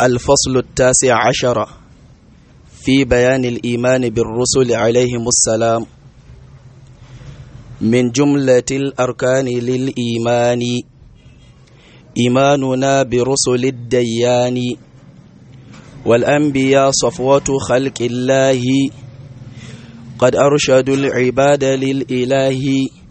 الفصل التاسع عشر في بيان الإيمان بالرسل عليهم السلام من جملة الأركان للإيمان إيماننا برسل الديان والأنبياء صفوة خلق الله قد أرشدوا العباد للإله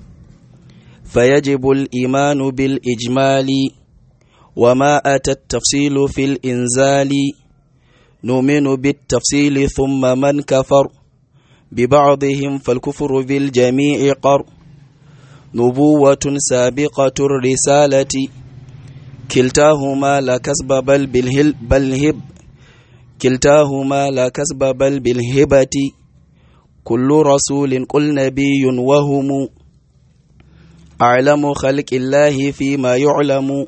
فيجب الإيمان بالإجمال وما أتى التفصيل في الإنزال نؤمن بالتفصيل ثم من كفر ببعضهم فالكفر بالجميع قر نبوة سابقة الرسالة كلتاهما لا كسب بل بالهل بل هب كلتاهما لا كسب بل بالهبة كل رسول قل نبي وهم أعلم خلق الله فيما يعلم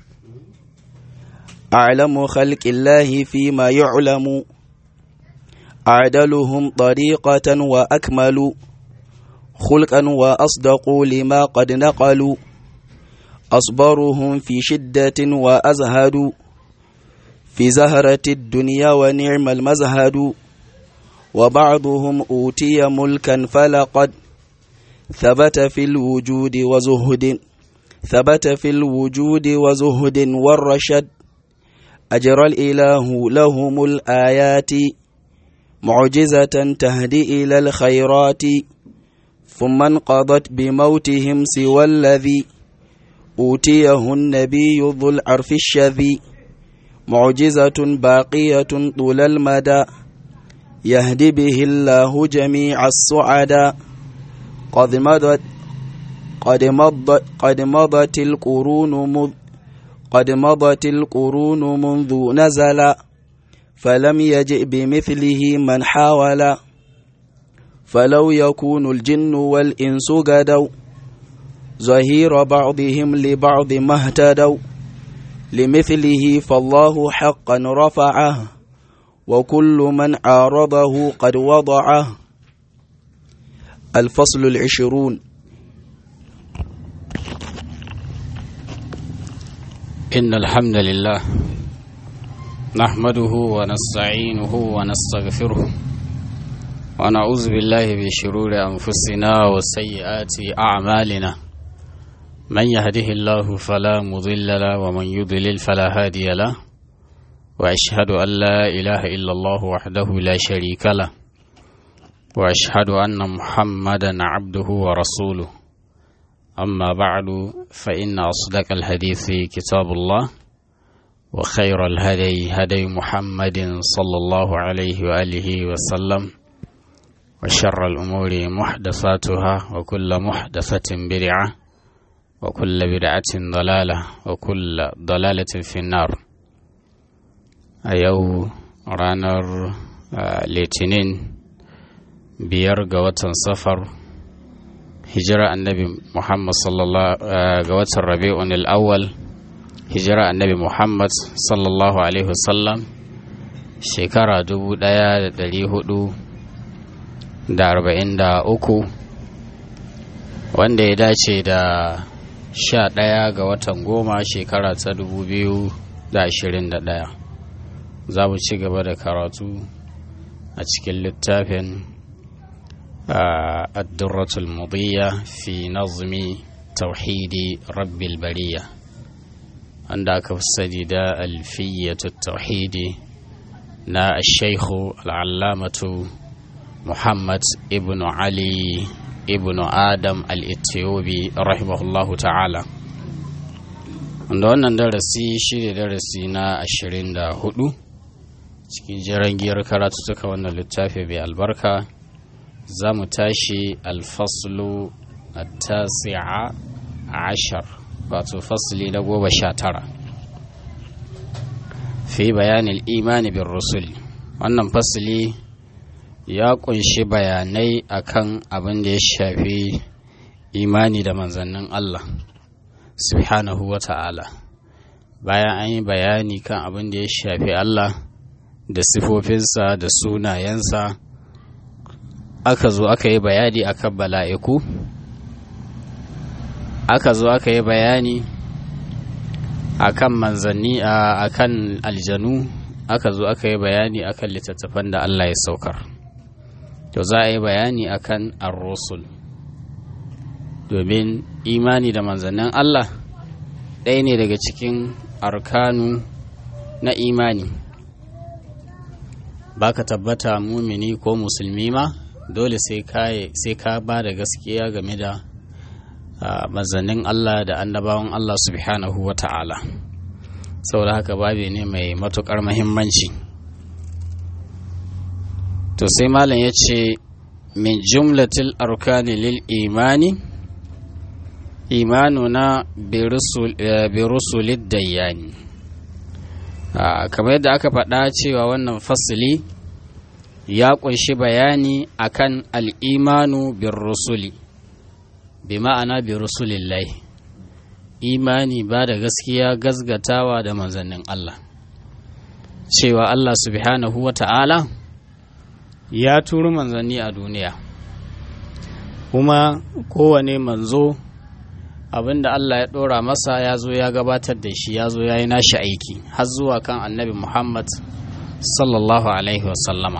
أعلم خلق الله فيما يعلم أعدلهم طريقة وأكمل خلقا وأصدقوا لما قد نقلوا أصبرهم في شدة وأزهد في زهرة الدنيا ونعم المزهد وبعضهم أوتي ملكا فلقد ثبت في الوجود وزهد ثبت في الوجود وزهد والرشد أجرى الإله لهم الآيات معجزة تهدي إلى الخيرات ثم انقضت بموتهم سوى الذي أوتيه النبي ذو العرف الشذي معجزة باقية طول المدى يهدي به الله جميع السعداء قد مضت قد مضت قد مضت القرون مذ قد مضت القرون منذ نزل فلم يجئ بمثله من حاول فلو يكون الجن والإنس قدوا ظهير بعضهم لبعض ما اهتدوا لمثله فالله حقا رفعه وكل من عارضه قد وضعه الفصل العشرون إن الحمد لله نحمده ونستعينه ونستغفره ونعوذ بالله من شرور أنفسنا وسيئات أعمالنا من يهده الله فلا مضل له ومن يضلل فلا هادي له وأشهد أن لا إله إلا الله وحده لا شريك له وأشهد أن محمدا عبده ورسوله أما بعد فإن أصدق الحديث كتاب الله وخير الهدي هدي محمد صلى الله عليه وآله وسلم وشر الأمور محدثاتها وكل محدثة بدعة وكل بدعة ضلالة وكل ضلالة في النار أيو رانر لتنين biyar ga watan safar hijira annabi muhammad sallallahu ga watan rabi'un al'awwal hijira annabi muhammad sallallahu alaihi wasallam shekara dubu ɗaya da ɗari hudu da arba'in da uku wanda ya dace da sha ɗaya ga watan goma shekara ta dubu biyu da ashirin da ɗaya za mu ci gaba da karatu a cikin littafin الدرة المضية في نظم توحيد رب البرية عندك السديد ألفية التوحيد نا الشيخ العلامة محمد ابن علي ابن آدم الإثيوبي رحمه الله تعالى wanda wannan darasi shi ne darasi na ashirin da hudu cikin jiran giyar karatu wannan littafi mai albarka za mu tashi alfaslu tasi'a ashar wato fasli na goma sha tara fi bayanin imani bin rusul wannan fasli ya kunshi bayanai akan abin da ya shafi imani da manzannin Allah subhanahu wa ta'ala bayan an yi bayani kan abin da ya shafi Allah da sifofinsa da sunayensa aka zo aka yi bayani akan bala'iku aka zo aka yi bayani akan manzanni a akan aljanu aka zo aka yi bayani akan littattafan da Allah ya saukar to za a yi bayani akan ar-rusul domin imani da manzannin Allah ɗaya ne daga cikin arkanu na imani ba ka tabbata mumini ko musulmi ma dole sai ka ba da gaskiya game da manzannin Allah da annabawan Allah subhanahu wa ta'ala saboda haka babi ne mai matukar mahimmanci to sai malam ya ce min jumlatil arkani lil imani imanuna bi rusulid dayyani kamar yadda aka faɗa cewa wannan fasili ya ƙunshi bayani akan al'imanu bin rusuli bi ma'ana bi rusulillahi imani ba da gaskiya gazgatawa da manzannin Allah cewa Allah subhanahu wa ta'ala ya turu manzanni a duniya kuma kowane manzo abinda Allah ya ɗora masa ya zo ya gabatar da shi ya zo ya yi nashi aiki har zuwa kan annabi Muhammad sallallahu alaihi wasallama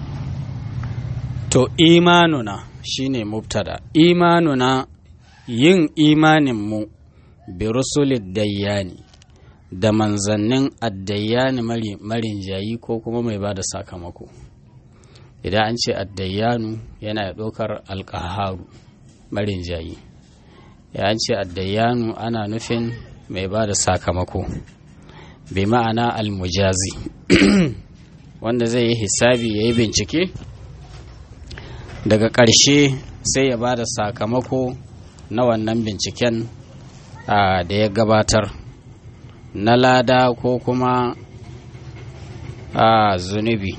to imanuna shine mubtada imanuna yin imaninmu bi rusulid dayyani da manzannin addayyani marin jayi ko kuma mai ba da sakamako idan an ce addayyanu yana ɗaukar alƙaharu marin jayi ya ce addayyanu ana nufin mai ba da sakamako bi ma'ana almujazi wanda zai yi hisabi ya yi bincike daga ƙarshe sai ya ba da sakamako na wannan binciken da ya gabatar na lada ko kuma a zunubi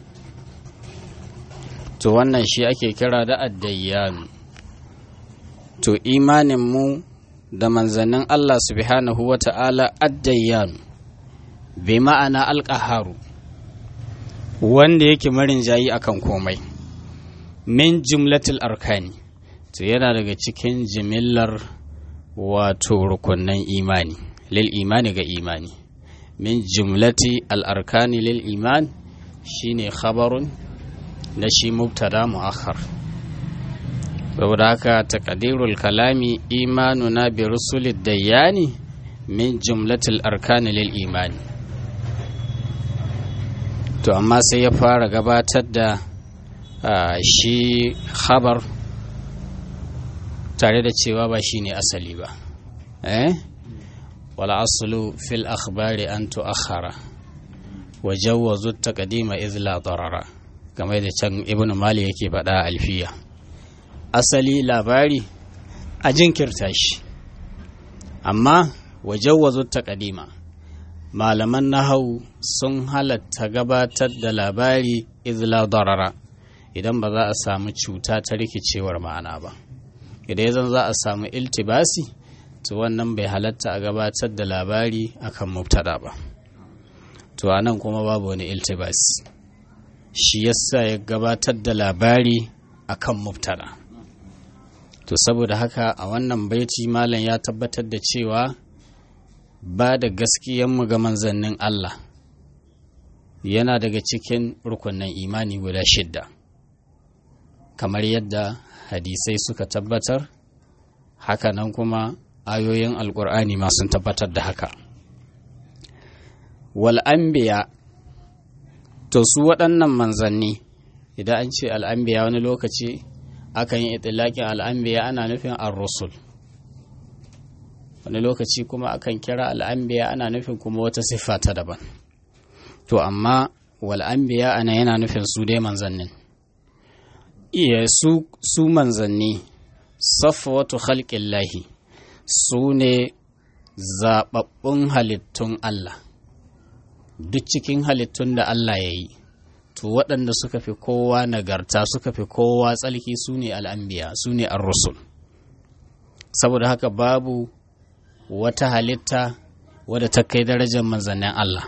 to wannan shi ake kira da addayyanu to imaninmu da manzannin Allah subhanahu wa ta'ala addayyanu bi ma'ana alƙaharu wanda yake marin jayi akan komai min jumlatul arkani to yana daga cikin jimillar wato rukunan imani lil imani ga imani min jumlati al'arkani lil iman shine khabarun na shi mubtada mu'akhar saboda haka taqdirul kalami imanuna bi rusulid dayyani min jumlatil arkani lil imani to amma sai ya fara gabatar da shi khabar tare da cewa ba shine asali ba eh wala aslu fil akhbari an tu'akhkhara wa jawwazu taqdima idh la darara kamar da can ibnu mali yake faɗa alfiya asali labari a jinkirta shi amma wajawwazu taqdima malaman nahau sun halatta gabatar da labari izla darara idan ba za a samu cuta ta rikicewar ma'ana ba idan zan za a samu iltibasi to wannan bai halatta a gabatar da labari akan mubtada ba to anan kuma babu wani iltibasi shi yasa ya gabatar da labari akan mubtada to saboda haka a wannan baiti malam ya tabbatar da cewa ba da gaskiyanmu ga manzannin Allah yana daga cikin rukunin imani guda shidda kamar yadda hadisai suka tabbatar hakanan kuma ayoyin alkur'ani ma sun tabbatar da haka wal'ambiya to su waɗannan manzanni idan an ce al'ambiya wani lokaci akan yi itilakin al'ambiya ana nufin ar-rusul wani lokaci kuma akan kira al'ambiya ana nufin kuma wata siffa ta daban to amma wal'ambiya ana yana nufin su dai manzannin iya su, su manzanni safwatu khalqillahi su ne zaɓaɓɓun halittun Allah duk cikin halittun da Allah ya yi to waɗanda suka fi kowa nagarta suka fi kowa tsalki su ne al'ambiya su ne rusul saboda haka babu wata halitta wadda ta kai darajar manzannin Allah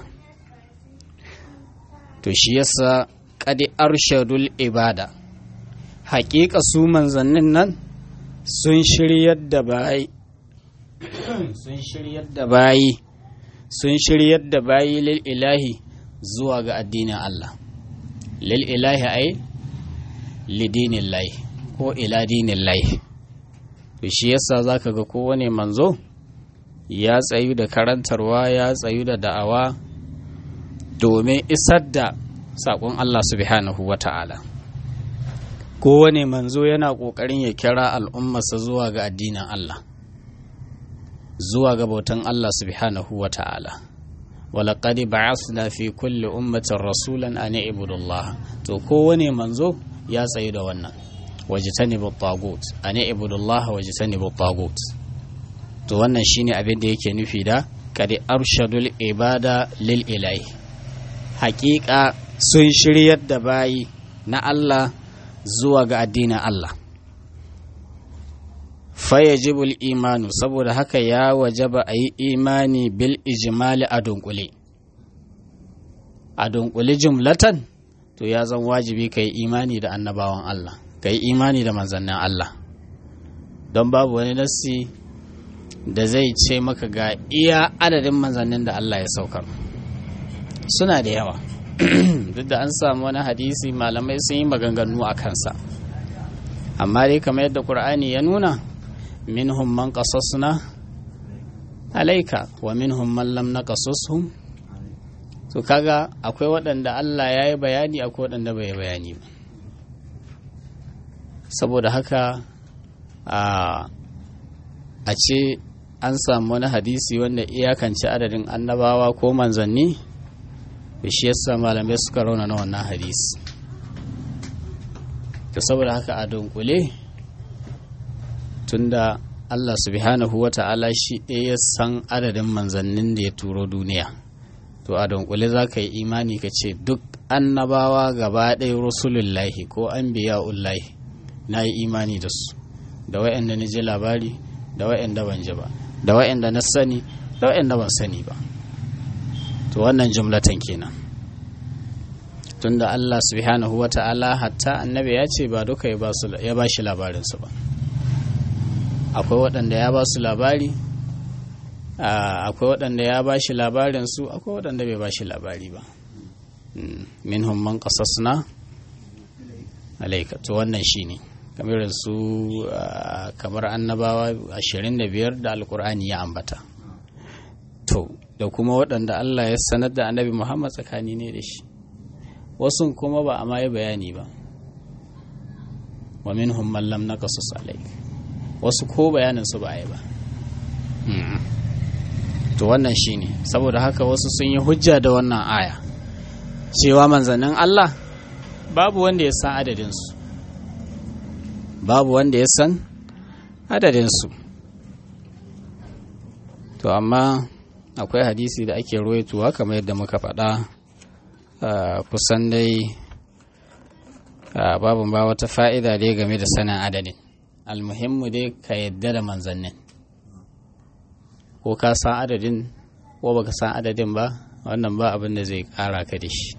to shi yasa kadi arshadul ibada haƙiƙa su manzannin nan sun shiryar da bayi sun shiryar da bayi sun shiryar da bayi lil ilahi zuwa ga addinin Allah lil ilahi ai lidinin lai ko ila dinin lai to shi yasa zaka ga kowane manzo ya tsayu da karantarwa ya tsayu da da'awa domin isar da saƙon Allah subhanahu wa ta'ala kowane manzo yana ƙoƙarin ya kira al'ummarsa zuwa ga addinin Allah zuwa ga bautan Allah subhanahu wa ta'ala walaƙadi ba'asna fi kulli ummatin rasulan an ibudullah to kowane manzo ya tsayu da wannan wajitanibu tagut an ibudullah wajitanibu tagut to wannan shine abin da yake nufi da kadi arshadul ibada lil ilahi hakika sun shiryar da bayi na Allah zuwa ga addinin Allah fayajibul imanu saboda haka ya wajaba a yi imani bil ijimali a dunkule a dunkule jumlatan to ya zan wajibi ka yi imani da annabawan Allah ka yi imani da manzannin Allah don babu wani nassi da zai ce maka ga iya adadin manzannin da Allah ya saukar suna da yawa duk da an samu wani hadisi malamai sun yi maganganu a kansa amma dai kamar yadda ƙur'ani ya nuna minhum man qasasna alaika wa minhum man lam naqasushum to kaga akwai waɗanda Allah ya yi bayani akwai waɗanda bai yi bayani ba saboda haka a ce an samu wani hadisi wanda iyakance adadin annabawa ko manzanni da shi yasa malamai suka rauna na wannan hadisi da saboda haka a dunkule tunda Allah subhanahu wa ta'ala shi ɗaya san adadin manzannin da ya turo duniya to a dunkule za ka yi imani ka ce duk annabawa gaba ɗaya rusulullahi ko an biya ullahi na yi imani da su da wa'anda na ji labari da wa'anda ban ji ba da wa'anda na sani da wa'anda ban sani ba to wannan jumlatan kenan tunda Allah subhanahu wa ta'ala hatta annabi ya ce ba duka ya ba shi labarinsu ba akwai waɗanda ya ba su labari akwai waɗanda ya ba shi labarinsu akwai waɗanda bai ba shi labari ba minhum man qasasna alaika to wannan shine kamar su kamar annabawa 25 da alkur'ani ya ambata to da kuma waɗanda Allah ya sanar da annabi Muhammad tsakani ne da shi wasu kuma ba a ma yi bayani ba wa minhum man lam naqasus alaika wasu ko bayanin su ba a yi ba to wannan shine saboda haka wasu sun yi hujja da wannan aya cewa manzannin Allah babu wanda ya san adadinsu babu wanda ya san adadinsu to amma akwai hadisi da ake ruwaituwa kamar yadda muka faɗa kusan dai babu ba wata fa'ida dai game da sanin adadin almuhimmu dai ka yadda da manzannin ko ka san adadin ko baka san adadin ba wannan ba abin da zai kara ka da shi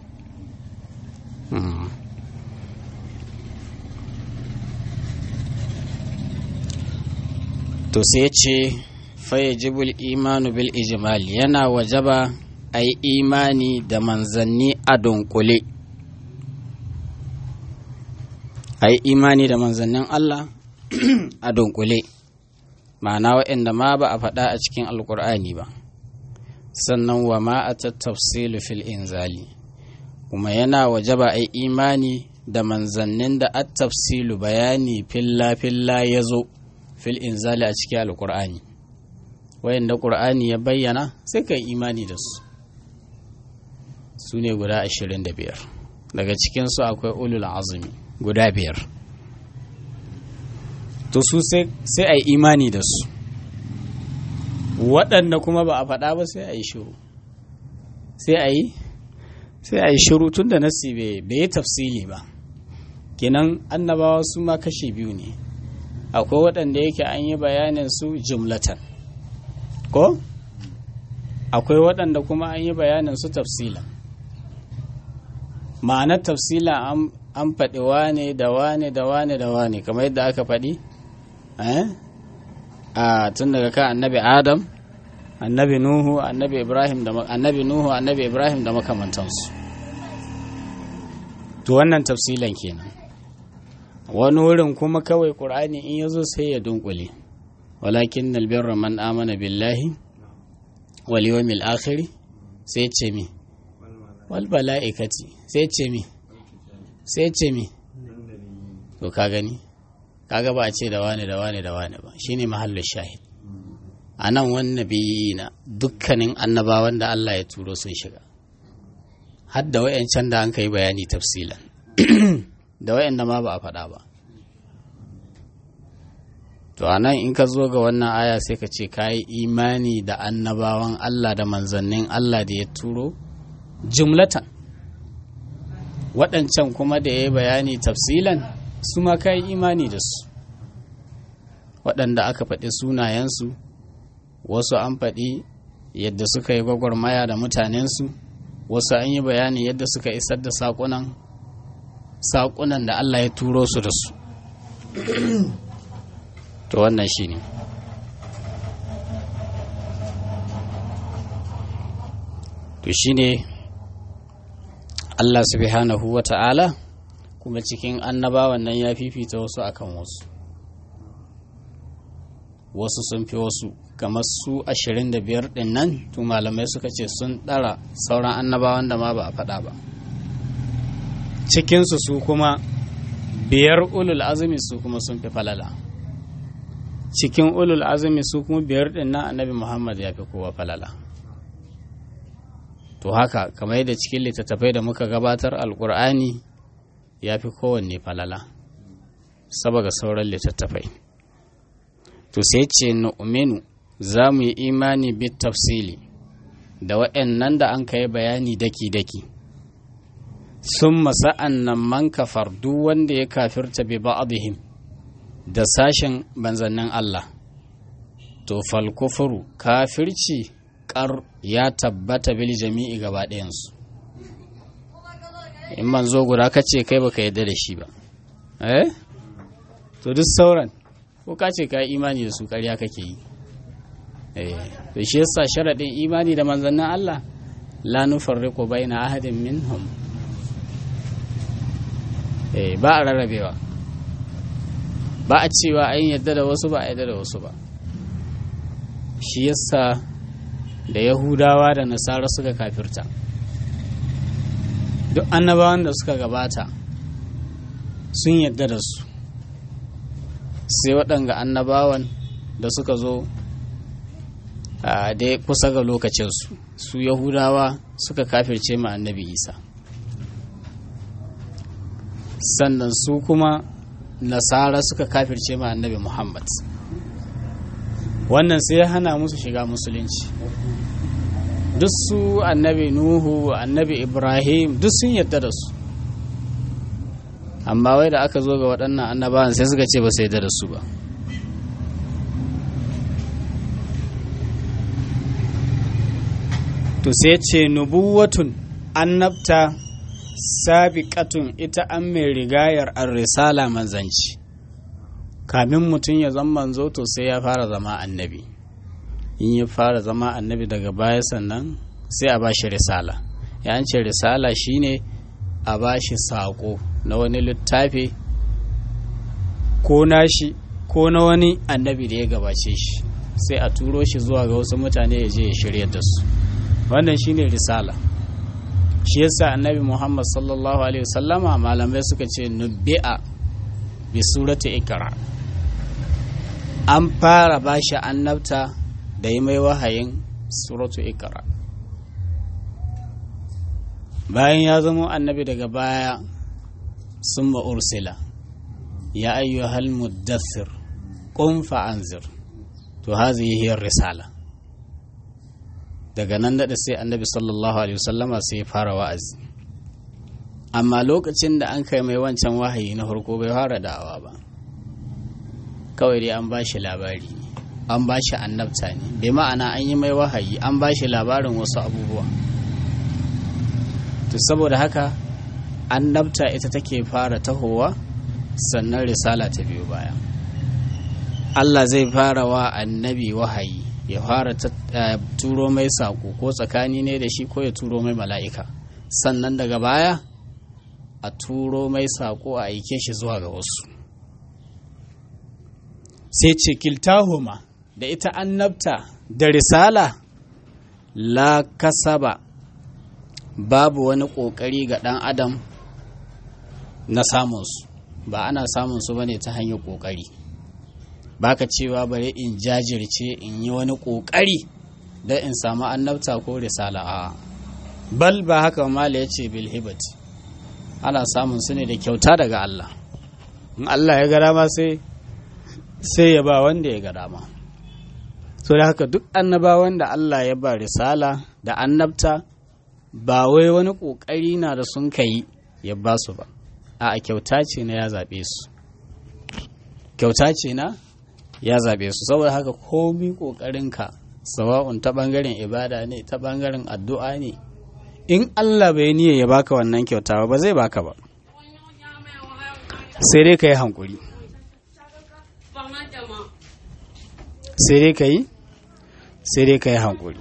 to sai ce fayyajibul imanu bil ijimali yana wajaba a yi imani da manzanni a dunkule a yi imani da manzannin Allah a dunkule ma'ana waɗanda ma ba a faɗa a cikin alkur'ani ba sannan wa ma a tattafsilu fil inzali kuma yana wajaba a imani da manzannin da at tafsilu bayani filla-filla ya zo fil inzali a cikin alkur'ani wayanda ƙur'ani ya bayyana sai ka imani da su su ne guda ashirin da biyar daga cikinsu akwai ulul azumi guda biyar to su sai a yi imani da su waɗanda kuma ba a faɗa ba sai a yi shiru sai a yi sai a yi shiru tun da nasi bai yi tafsili ba kenan annabawa su ma kashe biyu ne akwai waɗanda yake an yi bayanin su jumlatan ko akwai waɗanda kuma an yi bayanin su tafsila ma'anar tafsila an faɗi wane da wane da wane da wane kamar yadda aka faɗi a tun daga kan annabi adam annabi nuhu annabi ibrahim da annabi nuhu annabi ibrahim da makamantansu to wannan tafsilan kenan wani wurin kuma kawai ƙur'ani in ya zo sai ya dunkule walakin nalbirra man amana billahi wal yawmil akhir sai ce mi wal mala'ikati sai ce mi sai ce mi to ka gani kaga ba a ce da wane da wane da wane ba shine mahallin shahid a nan wani na dukkanin annabawan da Allah ya turo sun shiga har da wayancan da an kai bayani tafsilan da wayanda ma ba a faɗa ba to a nan in ka zo ga wannan aya sai ka ce ka yi imani da annabawan Allah da manzannin Allah da ya turo jumlatan waɗancan kuma da ya yi bayani tafsilan su ma ka yi imani da su waɗanda aka faɗi sunayensu wasu an faɗi yadda suka yi gwagwarmaya da mutanensu wasu an yi bayani yadda suka isar da saƙunan saƙunan da Allah ya turo su da su to wannan shi ne to shi ne Allah subhanahu wa ta'ala kuma cikin annabawan nan ya fifita wasu akan wasu wasu sun fi wasu kamar su 25 din nan to malamai suka ce sun ɗara sauran annabawan da ma ba a faɗa ba cikinsu su kuma biyar ulul azumi su kuma sun fi falala cikin ulul azumi su kuma biyar din nan annabi muhammad ya fi kowa falala to haka kamar yadda cikin littattafai da muka gabatar alkur'ani ya fi kowanne falala saboda sauran littattafai to sai ce nu'minu za mu yi imani bit tafsili da waɗannan da an kai bayani daki-daki sun masa'an nan man kafar duk wanda ya kafirta bi ba'dihim da sashen banzannin Allah to falkufuru kafirci kar ya tabbata bil jami'i gaba ɗayansu in manzo guda ka ce kai baka yadda da shi ba eh to duk sauran ko ka ce ka imani da su ƙarya kake yi to shi yasa sharaɗin imani da manzannin Allah la nufarriqu baina ahadin minhum eh ba a rarrabewa ba a cewa an yadda da wasu ba a yadda da wasu ba shi yasa da yahudawa da nasara suka kafirta duk annabawan da suka gabata sun yadda da su sai waɗanga annabawan da suka zo da kusa ga lokacinsu su yahudawa suka kafirce ma annabi isa sannan su kuma nasara suka kafirce ma annabi muhammad wannan sai ya hana musu shiga musulunci duk su annabi nuhu annabi ibrahim duk sun yadda da su amma wai da aka zo ga waɗannan annabawan sai suka ce ba sai da su ba to sai ce nubuwatun annabta sabiqatun ita an mai rigayar ar-risala manzanci kamin mutum ya zama manzo to sai ya fara zama annabi in ya fara zama annabi daga baya sannan sai a bashi risala ya ce risala shine a bashi saƙo na wani littafi ko nashi ko na wani annabi da ya gabace shi sai a turo shi zuwa ga wasu mutane ya je ya shirya da su wannan shine risala shi yasa annabi muhammad sallallahu alaihi wasallama malamai suka ce nubbi'a bi surati ikra an fara bashi annabta da yi mai wahayin suratu ikra bayan ya zama annabi daga baya sun ursila ya ayyuhal muddathir qum fa'anzir to hazihi hiya risala daga nan da sai annabi sallallahu alaihi wasallama sai ya fara wa'azi amma lokacin da an kai mai wancan wahayi na farko bai fara da'awa ba kawai dai an bashi labari an bashi annabta ne bai ma'ana an yi mai wahayi an bashi labarin wasu abubuwa to saboda haka annabta ita take fara tahowa sannan risala ta biyu baya Allah zai fara wa annabi wahayi ya fara turo mai saƙo ko tsakani ne da shi ko ya turo mai mala'ika sannan daga baya a turo mai saƙo a aike shi zuwa ga wasu sai ce kiltahuma da ita annabta da risala la kasaba babu wani ƙoƙari ga ɗan adam na samunsu ba ana samunsu ba ne ta hanyar ƙoƙari baka cewa bari in jajirce in yi wani ƙoƙari don in samu annabta ko risala a bal ba haka mala ya ce bilhibat ana samun su ne da kyauta daga Allah in Allah ya ga dama sai sai ya ba wanda ya ga dama so da haka duk annabawan da Allah ya ba risala da annabta ba wai wani ƙoƙari na da sun kai ya ba su ba a kyauta ce na ya zaɓe su kyauta ce na ya zaɓe su saboda haka komi ƙoƙarinka sawa'un ta ɓangaren ibada ne ta ɓangaren addu'a ne in Allah bai niyya ya baka wannan kyauta ba zai baka ba sai dai ka yi hankuri sai dai ka yi sai dai ka yi hankuri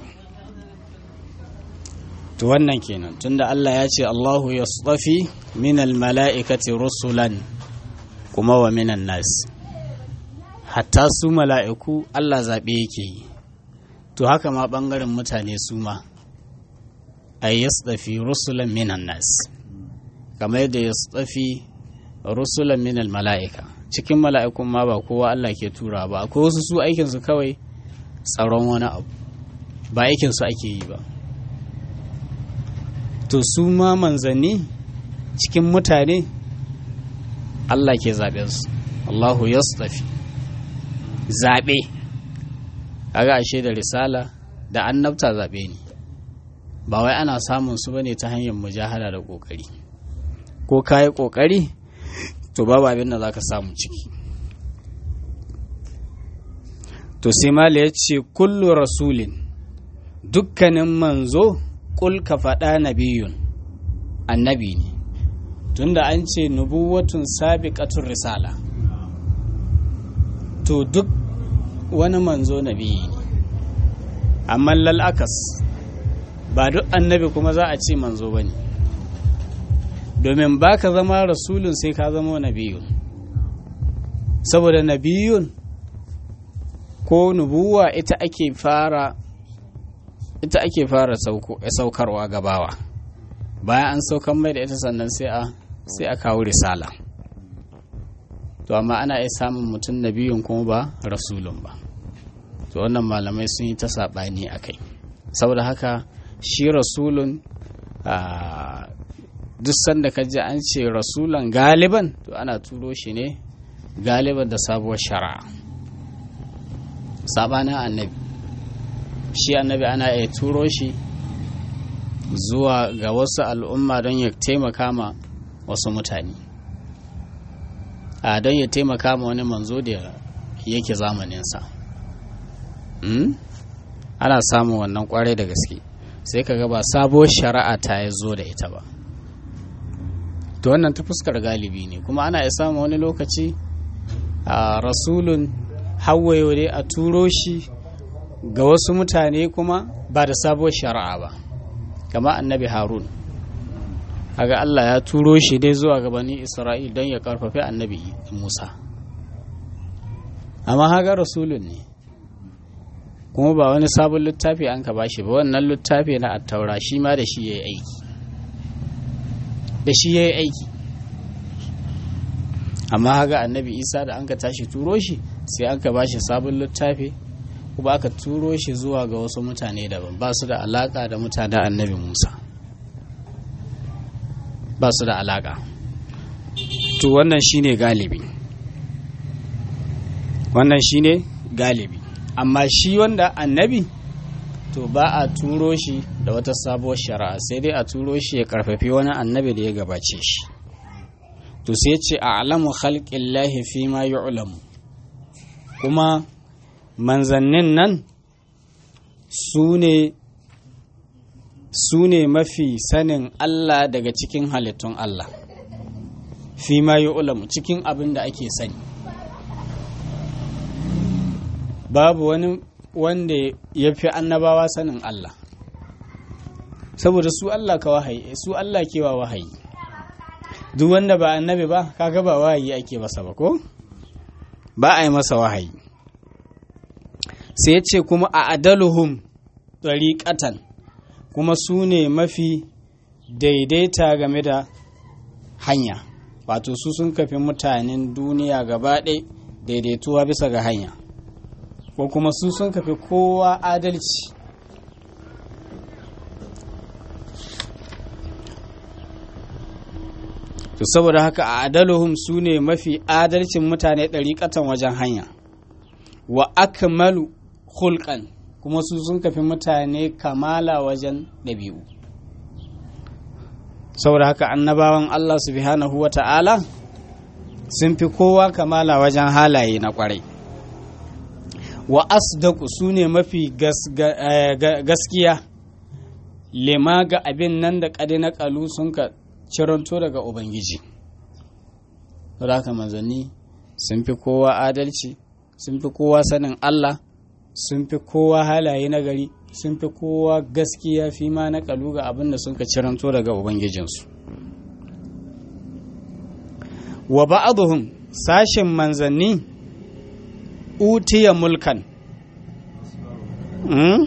to wannan kenan tunda Allah ya ce Allahu ya tsafi minal mala'ikati rusulan kuma wa minan nas hatta su mala'iku Allah zaɓe yake yi to haka ma ɓangaren mutane su ma a yi tsafi rusulan minan nas kamar yadda ya tsafi rusulan minal mala'ika cikin mala'ikun ma ba kowa Allah ke tura ba akwai wasu su aikinsu kawai tsaron wani abu ba aikinsu ake yi ba to su ma manzanni cikin mutane Allah ke zaɓensu Allahu ya tsafi zaɓe kaga ashe da risala da annabta zaɓe ne ba wai ana samun su bane ta hanyar mujahada da ƙoƙari ko kayi ƙoƙari to babu abin da za ka samu ciki to sai mala ya ce kullu rasulin dukkanin manzo kul ka faɗa nabiyun annabi ne tunda an ce nubuwatun sabiqatur risala to duk wani manzo nabiyi ne amma lal'akas ba duk annabi kuma za a ce manzo ba ne domin ba ka zama rasulun sai ka zama nabiyun saboda nabiyun ko nubuwa ita ake fara ita ake fara saukarwa gabawa bayan an saukan mai da ita sannan sai a sai a kawo risala to amma ana iya samun mutum nabiyun kuma ba rasulun ba to wannan malamai sun yi ta saɓani a kai saboda haka shi rasulun duk sanda ka ji an ce rasulan galiban to ana turo shi ne galiban da sabuwar shari'a sabanin annabi shi annabi ana iya turo shi zuwa ga wasu al'umma don ya taimaka ma wasu mutane a don ya taimaka ma wani manzo da yake zamaninsa ana samun wannan kwarai da gaske sai ka ga ba sabuwar shari'a ta ya zo da ita ba to wannan ta fuskar galibi ne kuma ana iya samun wani lokaci a rasulun hawaye dai a turo shi ga wasu mutane kuma ba da sabuwar shari'a ba kama annabi harun haga allah ya turo shi dai zuwa gabanin isra'il don ya karfafi annabi musa amma haga rasulun ne kuma ba wani sabon littafi an ka bashi ba wannan littafi na attaura shi ma da shi ya yi aiki da shi ya yi aiki amma haga annabi isa da an ka tashi turo shi sai an ka bashi sabon littafi kuma aka turo shi zuwa ga wasu mutane daban ba su da alaka da mutanen annabi musa ba su da alaka to wannan shine galibi wannan shine galibi amma shi wanda annabi to ba a turo shi da wata sabuwar shari'a sai dai a turo shi ya karfafi wani annabi da ya gabace shi to sai ce a alamu khalqillahi fi ma yu'lamu kuma manzannin nan su ne mafi sanin Allah daga cikin halittun Allah fi ma yu'lamu cikin abin da ake sani babu wani wanda ya fi annabawa sanin Allah saboda su Allah ka wahayi su Allah ke wa wahayi duk wanda ba annabi ba kaga ba wahayi ake masa ba ko ba a yi masa wahayi sai ce kuma a adaluhum ɗariƙatan kuma su ne mafi daidaita game da hanya wato su sun kafi mutanen duniya gaba ɗaya daidaituwa bisa ga hanya ko kuma su sun kafi kowa adalci to saboda haka a adaluhum su ne mafi adalcin mutane ɗariƙatan wajen hanya wa akmalu hulƙan kuma su sun kafi mutane kamala wajen ɗabi'u saboda haka annabawan Allah subhanahu wa ta'ala sun fi kowa kamala wajen halaye na ƙwarai wa asdaku su ne mafi gaskiya lema ga abin nan da ƙadi na ƙalu sun ka ciranto daga ubangiji saboda haka manzanni sun fi kowa adalci sun fi kowa sanin Allah sun fi kowa halaye na gari sun fi kowa gaskiya fi ma na kalu ga abin da sun ka ciranto daga ubangijinsu wa ba'aduhum sashin manzanni utiya mulkan hmm?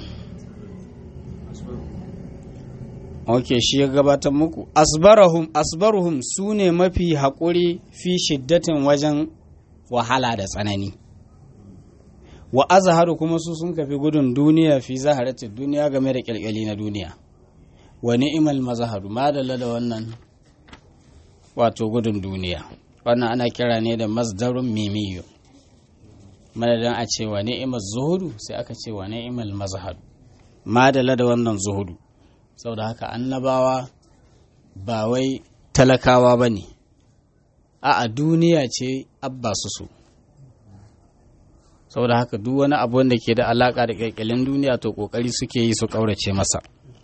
ok shi ya gabatar muku asbarahum asbaruhum su ne mafi haƙuri fi shiddatin wajen wahala da tsanani wa azharu kuma su sun kafi gudun duniya fi zaharatin duniya game da kyalkyali na duniya wa ni'imal mazharu madalla da wannan wato gudun duniya wannan ana kira ne da masdarun mimiyo madadin a ce wa ni'imal zuhudu sai aka ce wa ni'imal mazharu madalla da wannan zuhudu saboda haka annabawa ba wai talakawa ba ne a duniya ce abba su su saboda haka duk wani abu wanda ke da alaka da kyalkyalin duniya to kokari suke yi su kaurace masa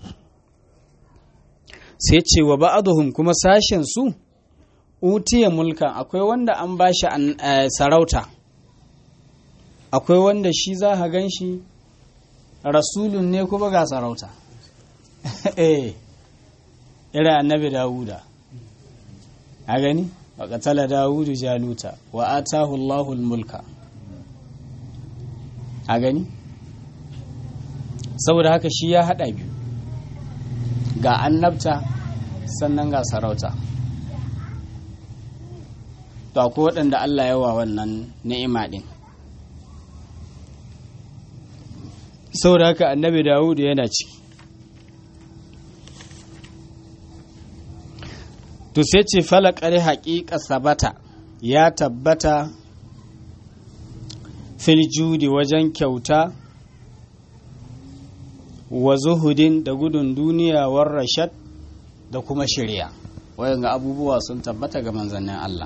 sai ce wa ba'aduhum kuma sashen su utiya mulkan akwai wanda an bashi sarauta akwai wanda shi za ka gan shi rasulun ne kuma ga sarauta eh irin annabi dawuda a gani wa qatala dawudu jaluta wa atahu allahul mulka a gani saboda haka shi ya haɗa biyu ga annabta sannan ga sarauta to akwai waɗanda Allah yawa wannan ni'ima ɗin saboda haka annabi dawudu yana ciki to sai ce falakar haƙiƙa sabata ya tabbata filjudi wajen kyauta wa zuhudin da gudun duniya war rashad da kuma shirya wayan abubuwa sun tabbata ga manzannin Allah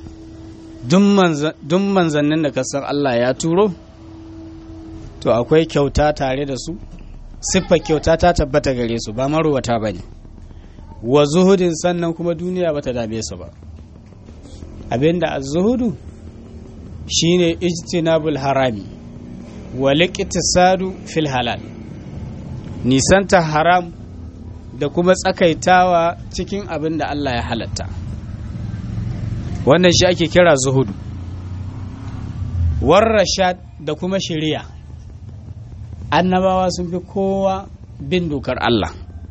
duk manzannin da kasar Allah ya turo to akwai kyauta tare da su siffar kyauta ta tabbata gare su ba maruwata ba ne wa zuhudin sannan kuma duniya ba ta dame su ba abinda a zuhudu shine ijtinabul harami wa liqtisadu fil halal nisanta haram da kuma tsakaitawa cikin abin da Allah ya halatta wannan shi ake kira zuhudu warrashad da kuma shari'a annabawa sun fi kowa bin dokar Allah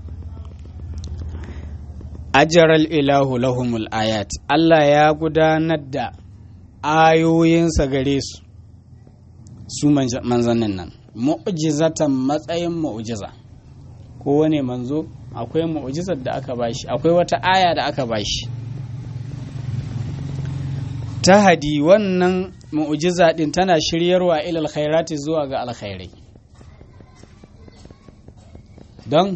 ajaral ilahu lahumul ayat Allah ya gudanar da ayoyinsa gare su su manzannin nan mu'jizatan matsayin mu'jiza kowane manzo akwai mu'jizar da aka bashi akwai wata aya da aka bashi tahadi wannan mu'jiza din tana shiryarwa ilal khairati zuwa ga alkhairai don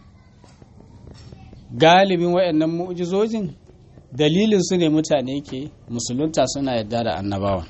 galibin waɗannan mu'jizojin dalilin su ne mutane ke musulunta suna yadda da annabawa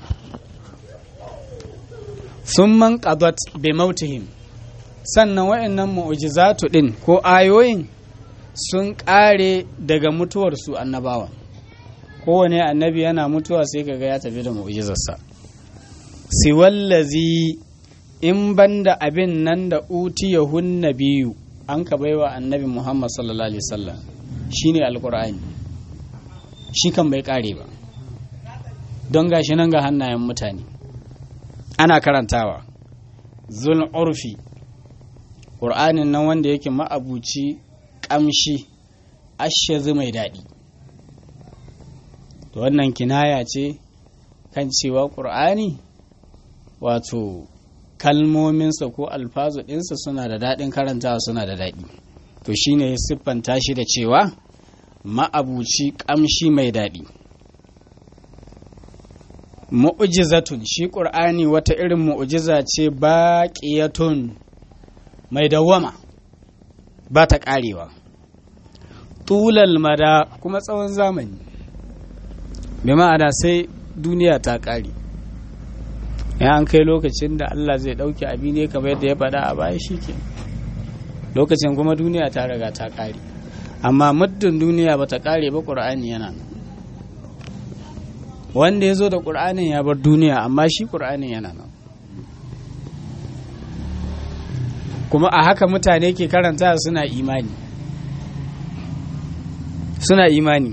sun man qadat bi mautihim sannan waɗannan mu'jizatu din ko ayoyin sun ƙare daga mutuwarsu annabawa kowane annabi yana mutuwa sai kaga ya tafi da mu'jizarsa siwallazi in banda abin nan da utiyahun nabiyu an ka baiwa annabi Muhammad sallallahu alaihi wasallam shine alqur'ani shi kan bai kare ba don gashi nan ga hannayen mutane ana karantawa zul urfi ƙur'anin nan wanda yake ma'abuci ƙamshi ashazi mai daɗi to wannan kinaya ce kan cewa ƙur'ani wato kalmominsa ko alfazu ɗinsa suna da daɗin karantawa suna da daɗi to shine ya siffanta shi da cewa ma'abuci ƙamshi mai daɗi mu'jizatun shi ƙur'ani wata irin mu'jiza ce baƙiyatun mai dawwama ba ta ƙarewa tulal mada kuma tsawon zamani bi ma'ana sai duniya ta ƙare ya an kai lokacin da Allah zai ɗauki abi ne kamar yadda ya faɗa a baya shi ke lokacin kuma duniya ta riga ta ƙare amma muddin duniya ba ta ƙare ba ƙur'ani yana nan wanda ya zo da ƙur'anin ya bar duniya amma shi ƙur'anin yana nan kuma a haka mutane ke karanta suna imani suna imani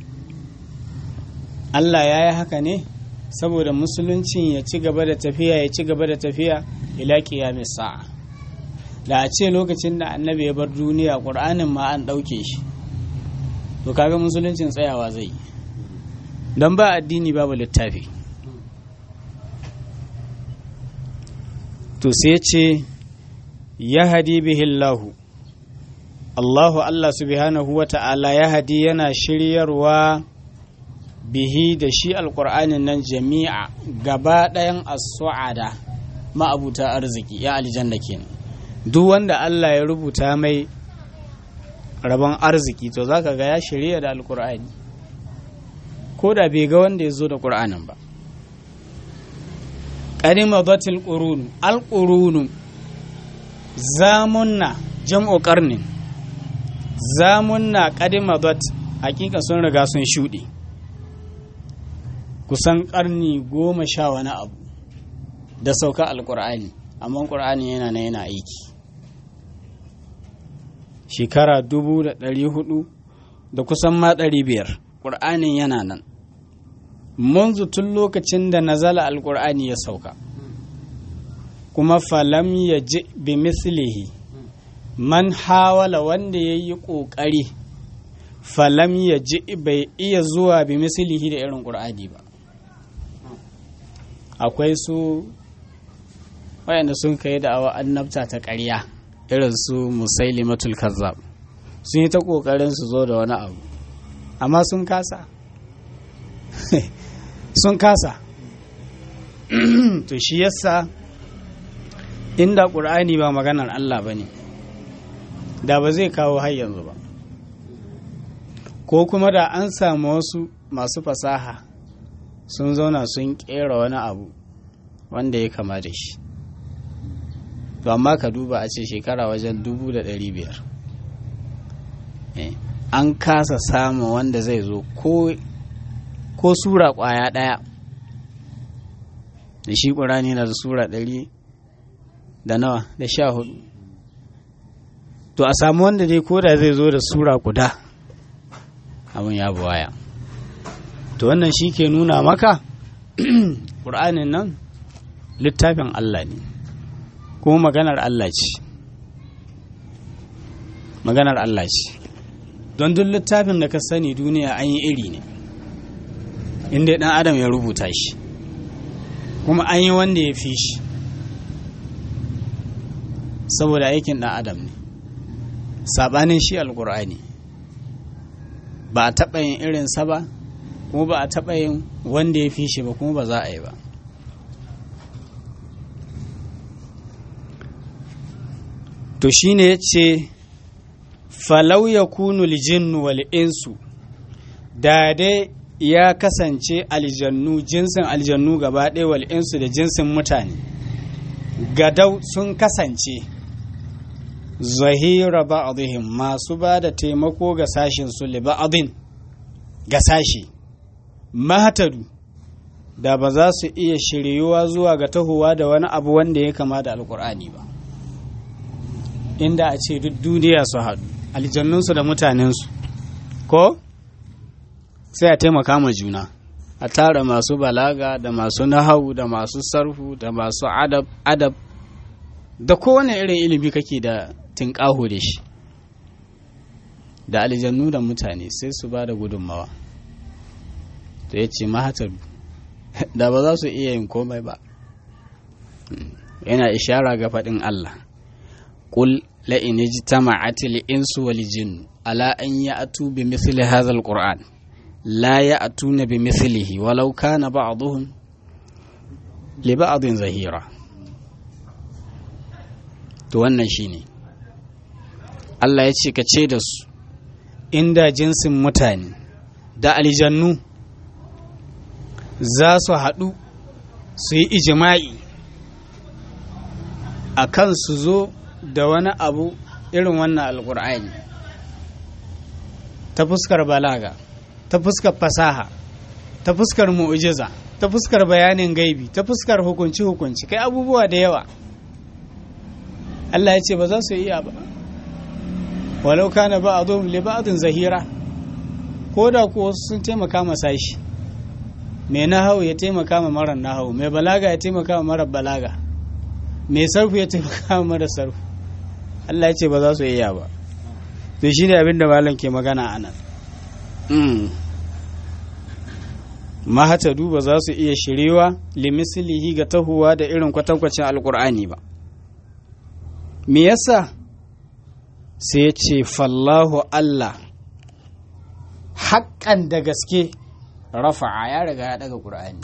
Allah ya yi haka ne saboda musuluncin ya ci gaba da tafiya ya ci gaba da tafiya ila qiyamis sa'a da a ce lokacin da annabi ya bar duniya ƙur'anin ma an ɗauke shi to kaga musuluncin tsayawa zai yi don ba addini babu littafi to sai ce ya hadi bihillahu Allahu Allah subhanahu wa ta'ala ya hadi yana shiryarwa bihi da shi alƙur'anin nan jami'a gaba ɗayan as-su'ada ma'abuta arziki ya aljanna kenan duk wanda Allah ya rubuta mai rabon arziki to zaka ga ya shirya da alƙur'ani ko da bai ga wanda ya zo da ƙur'anin ba ƙarima batil ƙurunu alƙurunu zamunna jam'o ƙarnin zamunna ƙadima bat hakika sun riga sun shuɗe kusan ƙarni goma sha wani abu da sauka alƙur'ani amma ƙur'ani yana na yana aiki shekara dubu da ɗari hudu da kusan ma ɗari biyar ƙur'anin yana nan munzu tun lokacin da nazala alƙur'ani ya sauka kuma falam ya ji bi mislihi man hawala wanda ya yi ƙoƙari falam ya ji bai iya zuwa bi mislihi da irin ƙur'ani ba akwai su wayanda sun kai da awa annabta ta ƙarya irin su musailimatul kazzab sun yi ta ƙoƙarin su zo da wani abu amma sun kasa sun kasa to shi yasa inda ƙur'ani ba maganar Allah ba ne da ba zai kawo har yanzu ba ko kuma da an samu wasu masu fasaha sun zauna sun ƙera wani abu wanda ya kama da shi to amma ka duba a ce shekara wajen dubu da ɗari biyar an kasa samun wanda zai zo ko ko sura ƙwaya ɗaya da shi ƙurani na da sura ɗari da nawa da sha hudu to a samu wanda dai koda zai zo da sura guda abin ya buwaya to wannan shi ke nuna maka ƙur'anin nan littafin Allah ne kuma maganar Allah ce maganar Allah ce don duk littafin da ka sani duniya an yi iri ne inda ɗan adam ya rubuta shi kuma an yi wanda ya fi shi saboda aikin ɗan adam ne saɓanin shi alƙur'ani ba a taɓa yin irinsa ba kuma ba a taɓa yin wanda ya fi shi ba kuma ba za a yi ba to shi ne ya ce falau ya kunu lijinnu wal insu da dai ya kasance aljannu jinsin aljannu gaba ɗaya wal insu da jinsin mutane gadau sun kasance zahira ba'dihim masu ba da taimako ga sashin su li ba'din ga sashi mahatadu da ba za su iya shiryuwa zuwa ga tahowa da wani abu wanda ya kama da alkur'ani ba inda a ce duk duniya su haɗu aljannunsu da mutanensu ko sai a taimaka ma juna a tara masu balaga da masu nahawu da masu sarfu da masu adab adab da kowane irin ilimi kake da tinƙaho da shi da aljannu da mutane sai su ba da gudunmawa to ya ce mahatar da ba za su iya yin komai ba yana ishara ga faɗin Allah ƙul la'in ji ta ma'atil insu wal jin ala an ya atu bi misli hadha alquran la ya atuna bi mislihi walau kana ba'dhum li ba'dhin zahira to wannan shine Allah ya ce ka ce da su inda jinsin mutane da aljannu za su haɗu su yi ijima'i a kan su zo da wani abu irin wannan alkur'ani ta fuskar balaga ta fuskar fasaha ta fuskar mu'ujiza ta fuskar bayanin gaibi ta fuskar hukunci-hukunci kai abubuwa da yawa Allah ya ce ba za su iya ba walau kana ba a zo liba'adun zahira ko da kuwa sun taimaka masa shi mai nahawu ya taimaka ma marar nahawu mai balaga ya taimaka ma marar balaga mai sarfu ya taimaka ma marar sarfu Allah ya ce ba za su iya ba to shi ne abin da malam ke magana a nan mahatadu ba za su iya shirewa limislihi ga tahuwa da irin kwatankwacin alkur'ani ba me yasa sai ya ce fallahu Allah haƙƙan da gaske rafa'a ya riga ya daga ƙur'ani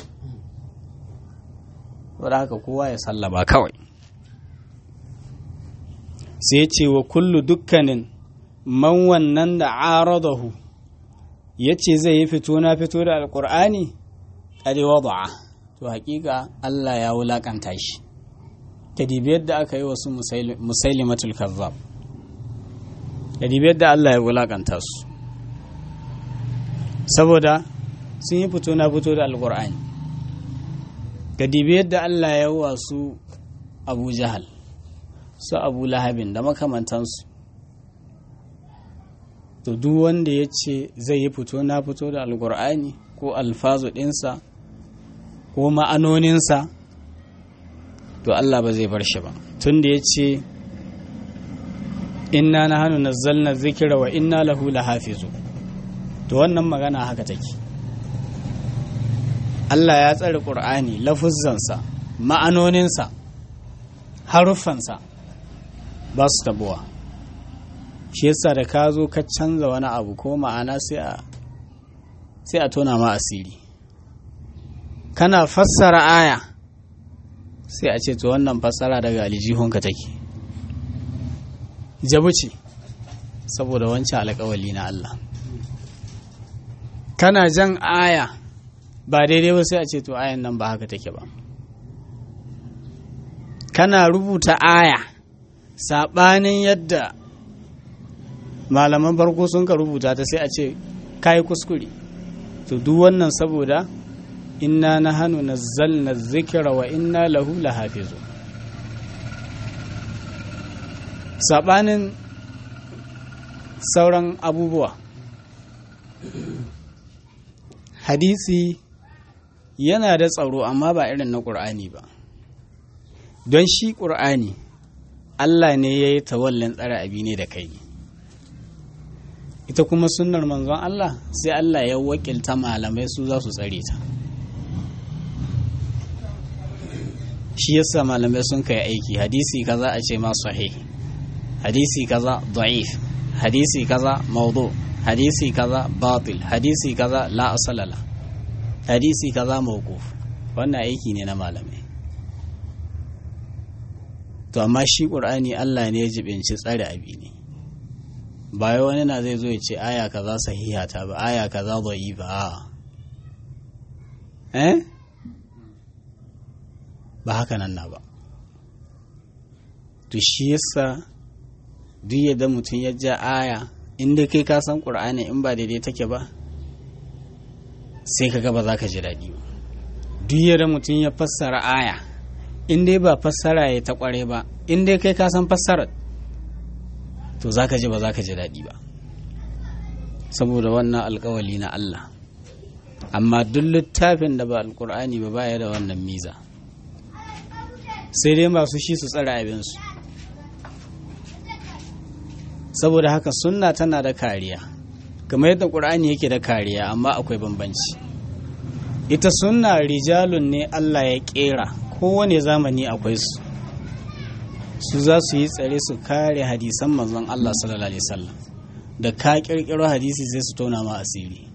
wadda haka kowa ya sallama kawai sai ce wa kullu dukkanin man wannan da aradahu ya ce zai yi fito na fito da alƙur'ani ƙari wada'a to haƙiƙa Allah ya wulaƙanta shi kadibi yadda aka yi wasu musailimatul kazzab kadibi yadda Allah ya wulaƙanta su saboda sun yi fito na fito da alkur'ani ga dibi yadda Allah ya wasu abu jahal su abu lahabin da makamantansu to duk wanda ya ce zai yi fito na fito da alkur'ani ko alfazu ɗinsa ko ma'anoninsa to Allah ba zai bar shi ba tun da ya ce inna na hannu nazzalna zikira wa inna lahu lahafizu to wannan magana haka take Allah ya tsare ƙur'ani lafuzzansa ma'anoninsa haruffansa ba su tabuwa shi yasa da ka zo ka canza wani abu ko ma'ana sai a tona ma asiri kana fassara aya sai a ce to wannan fassara daga alijihunka take jabu ce saboda wancan alƙawali na Allah kana jan aya ba daidai ba sai a ce to ayan nan ba haka take ba kana rubuta aya saɓanin yadda malaman farko sun ka rubuta ta sai a ce kayi kuskure to duk wannan saboda inna na hannu na zalna zikira wa inna lahu lahafizu saɓanin sauran abubuwa hadisi yana da tsaro amma ba irin na ƙur'ani ba don shi ƙur'ani Allah ne ya yi tawallin tsara abi ne da kai ita kuma sunnar manzon Allah sai Allah ya wakilta malamai su za su tsare ta shi yasa malamai sun kai aiki hadisi kaza a ce ma sahih hadisi kaza da'if hadisi kaza maudu hadisi kaza batil hadisi kaza la asalala hadisi kaza mawquf wannan aiki ne na malamai to amma shi qur'ani Allah ne ya jibinci tsare abi ne ba wani na zai zo ya ce aya kaza sahiha ta ba aya kaza da'ifa a eh ba haka nan na ba to shi yasa duk yadda mutum ya ja aya inda kai ka san ƙur'ani in ba daidai take ba sai ka ba za ka ji daɗi ba duk yadda mutum ya fassara aya in dai ba fassara ya ta kware ba in dai kai ka san fassarar to za ka ji ba za ka ji daɗi ba saboda wannan alkawali na Allah amma duk littafin da ba alkur'ani ba baya da wannan miza sai dai masu shi su tsara abinsu saboda haka sunna tana da kariya kamar yadda ƙur'ani yake da kariya amma akwai bambanci ita sunna rijalun ne Allah ya ƙera kowane zamani akwai su su za su yi tsare su kare hadisan manzon Allah sallallahu alaihi wasallam da ka kirkiro hadisi sai su tona ma asiri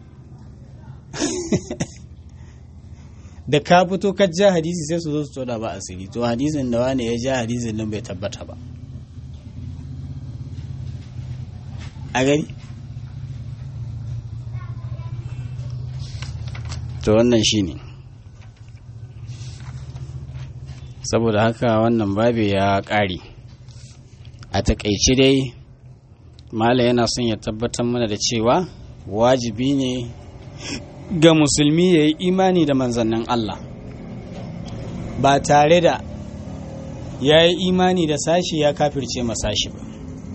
da ka fito ka ja hadisi sai su zo su tona ba asiri to hadisin da wani ya ja hadisin nan bai tabbata ba a gari to wannan shine saboda haka wannan babi ya ƙare a takaice dai mala yana son ya tabbatar mana da cewa wajibi ne ga musulmi ya yi imani da manzannin Allah ba tare da ya yi imani da sashi ya kafirce masashi ba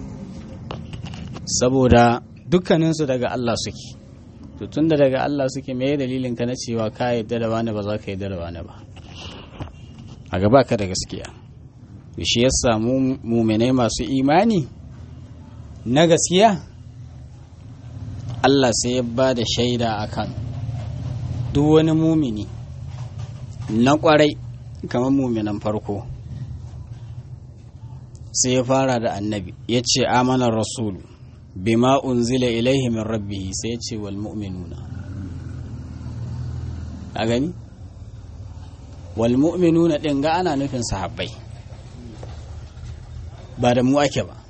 saboda dukkaninsu daga Allah suke to tunda daga Allah suke me dalilin ka na cewa ka yadda da wani ba za ka yadda da wani ba a gaba ka da gaskiya shi ya samu muminai masu imani na gaskiya Allah sai ya ba da shaida akan duk wani mumini na kwarai kamar muminan farko sai ya fara da annabi ya ce amanar rasulu bima unzila ilaihi min rabbihi sai ya ce wal mu'minuna a gani wal mu'minuna din ga ana nufin sahabbai ba da mu ake ba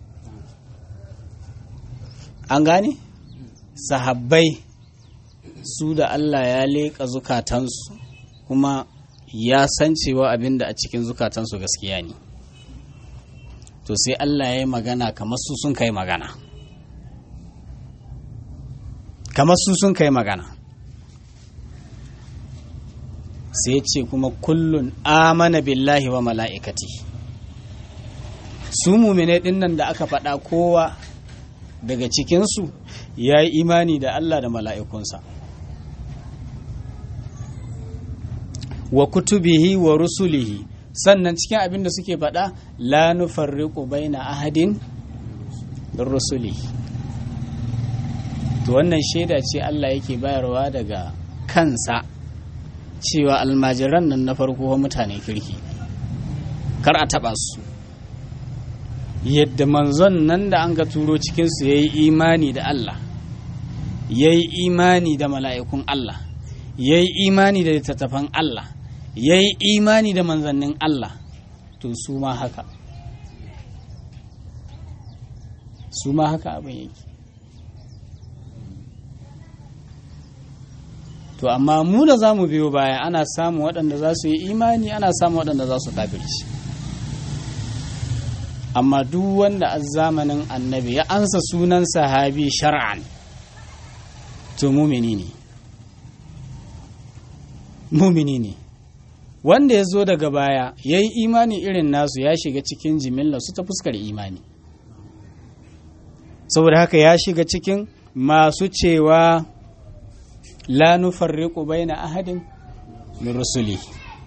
an gane sahabbai su da Allah ya leƙa zukatansu kuma ya san cewa abin da a cikin zukatansu gaskiya ne to sai Allah ya yi magana kamar su sun kai magana kamar su sun kai magana sai ce kuma kullun amana billahi wa mala'ikati su mumine ɗin nan da aka faɗa kowa daga cikinsu ya yi imani da Allah da mala'ikunsa wa kutubihi wa rusulihi sannan cikin abin da suke faɗa la nufarriqu baina ahadin min rusulihi to wannan shaida ce Allah yake bayarwa daga kansa cewa almajiran nan na farko mutane kirki kar a taɓa su yadda manzon nan da an ga turo cikinsu ya yi imani da Allah ya yi imani da mala'ikun Allah ya yi imani da littattafan Allah ya yi imani da manzannin Allah to su ma haka su ma haka abin yake to amma mu da za mu biyo baya ana samun waɗanda za su yi imani ana samun waɗanda za su kafirci amma duk wanda a zamanin annabi ya ansa sunan sahabi shar'an to mumini ne mumini ne wanda ya zo daga baya ya yi imani irin nasu ya shiga cikin jimillar su ta fuskar imani saboda haka ya shiga cikin masu cewa la nufarriqu baina ahadin min rusuli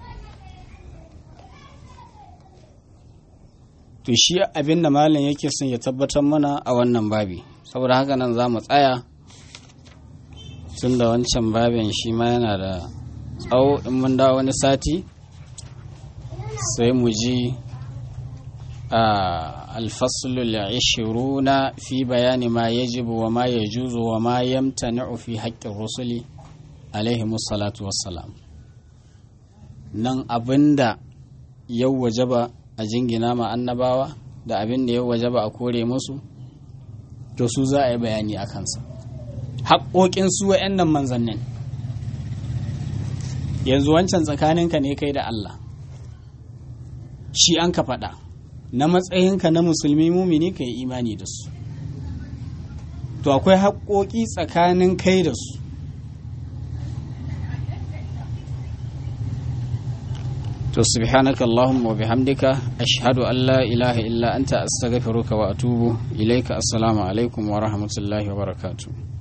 to shi abinda malam yake son ya tabbatar mana a wannan babi saboda haka nan za mu tsaya tun da wancan babin shi ma yana da tsawo in mun dawo wani sati sai mu ji a alfasulul ishiruna fi bayani ma yajibu wa ma yajuzu wa ma yamtani'u fi haƙƙin rusuli alaihi salatu wassalam nan abinda yau wajaba a jingina ma annabawa da abin da yau wajaba a kore musu to su za a yi bayani a kansa haƙoƙin su wa'annan manzannin yanzu wancan tsakaninka ne kai da Allah shi an ka faɗa na matsayinka na musulmi mumini ka yi imani da su to akwai haƙoƙi tsakanin kai da su to subhanaka allahumma wa bihamdika ashhadu an la ilaha illa anta astaghfiruka wa atubu ilaika assalamu alaikum wa rahmatullahi wa barakatuh